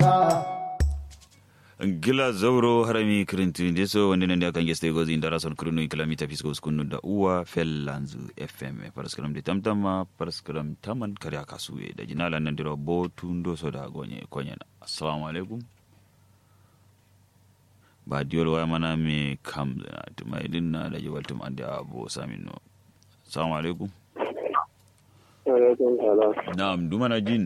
ka gila zauro harami kirintu nde so wonde nande akan geste gozi ndara son kirinu kilomita fisko skunu da uwa fellanzu fm paraskram de tamtama paraskram taman kare aka suwe da jinala nan dira botu ndo so da gonye konyana assalamu alaikum ba diol waya mana me kam na tumai din na da jawaltum ande abo samino assalamu alaikum alaikum salam na'am dumana jin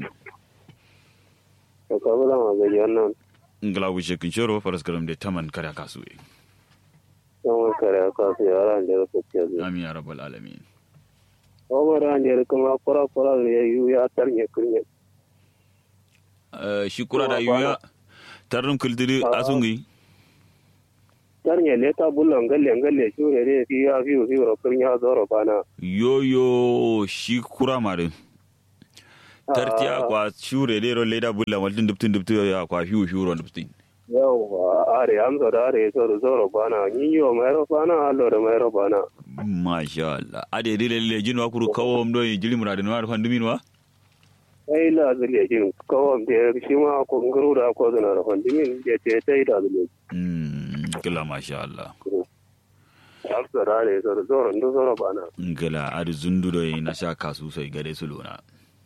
to ka bula ma gaji wannan ngala wuce kinshoro paraskram de taman kare aka suwe yawan kare ka su yara da ya fice zuwa amin ya rabbal alamin Omar an da kuma kura kura da ya yi ya tarne kunya Eh, shi kura da yuya tarnum kildiri Ah. asungi tarne le ta bullon galle galle shi ne ne fi ya fi fi ro kunya zoro bana yoyo shi kura mare tartiya Ah. kwa shure lero leda bulla maldin dubtin dubtin ya kwa fiu fiu ron dubtin yau are amsa da are zoro zoro bana ni yo mai ro bana allo da mai ro bana masha Allah ade dile le jinwa kuru kawo mdo jili murade no arfan dumin wa ai la zule jin kawam da shi ma ko nguru da ko zana da fandimin da ce tai da zule mm kila masha Allah amsa da are zoro zoro ndo zoro bana ngala adu zundudo na sha kasu sai gade su lona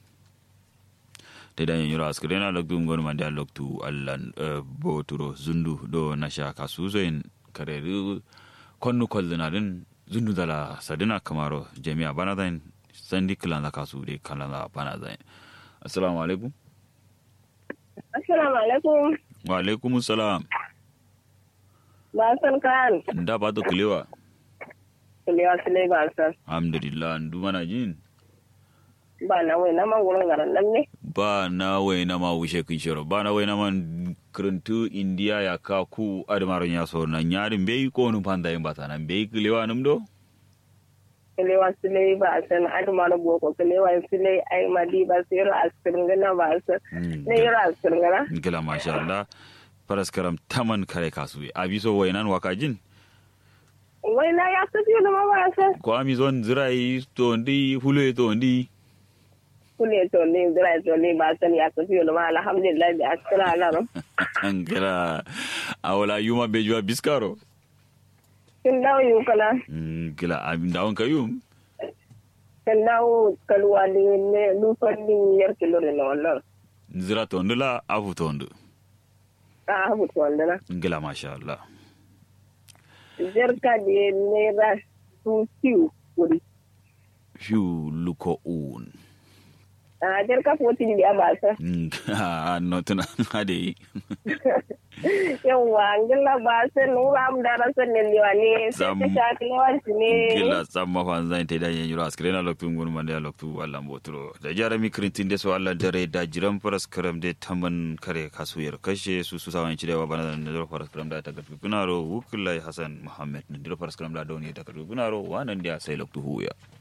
te dan yoro askrena loktu ngon mande loktu allan eh, boturo zundu do na sha kasu sai kareru konnu kollina din zundu dala sadina kamaro jami'a bana zain sandi kilan la kasu de kalan la bana zain assalamu alaikum Assalamu alaikum. wa alaikum salam Ba san kan. nda ba to kilewa Kulewa sile ba san. alhamdulillah ndu mana jin Ba na wai na man gurin garan nan ne. ba na wai na ma wushe kin shiro ba na wai na man kirintu india ya ka ku admaron ya so nan yarin bai ko nun panda yin bata nan bai kilewa num do Kulewa sile ba san aduma na boko kulewa sile ai madi ba sai ro askirin gana ba san. Ne yoro askirin gana. gila masha Allah paraskaram taman kare kasu abi so wai nan waka jin Wai na ya tafi da ma ba san. ko ami zon zirai to ndi hulu to ndi Kule to ne zira to ne ba san ya tafi da ma alhamdulillah bi askira alaram. gila awala yuma bejuwa biskaro Kin dawo yi kala. gila abi dawon kayum Kin dawo kalwa ne ne lufan ni yar kilo ne na wannan. zira to ndula afu to ndu A habu to wannan. gila masha Allah Jarka ne naira su kiw kuri. fiu luko un a jarka fotin biya ba sa no tuna ade yawa ngila ba sa nura am dara sa ne liwa ne sai Sam- ta shafi lewan su ne gila samma fan zan te da yanyuro askrena loktu ngun mande loktu walla mbotro da jarami krintin de so alla dare da jiran paras karam de taman kare kasuyar kashe su su sawan cidewa bana da ndiro paras karam da ta gatu kunaro wukulai hasan muhammad ndiro paras karam da doni ta gatu kunaro wanan dia sai loktu huya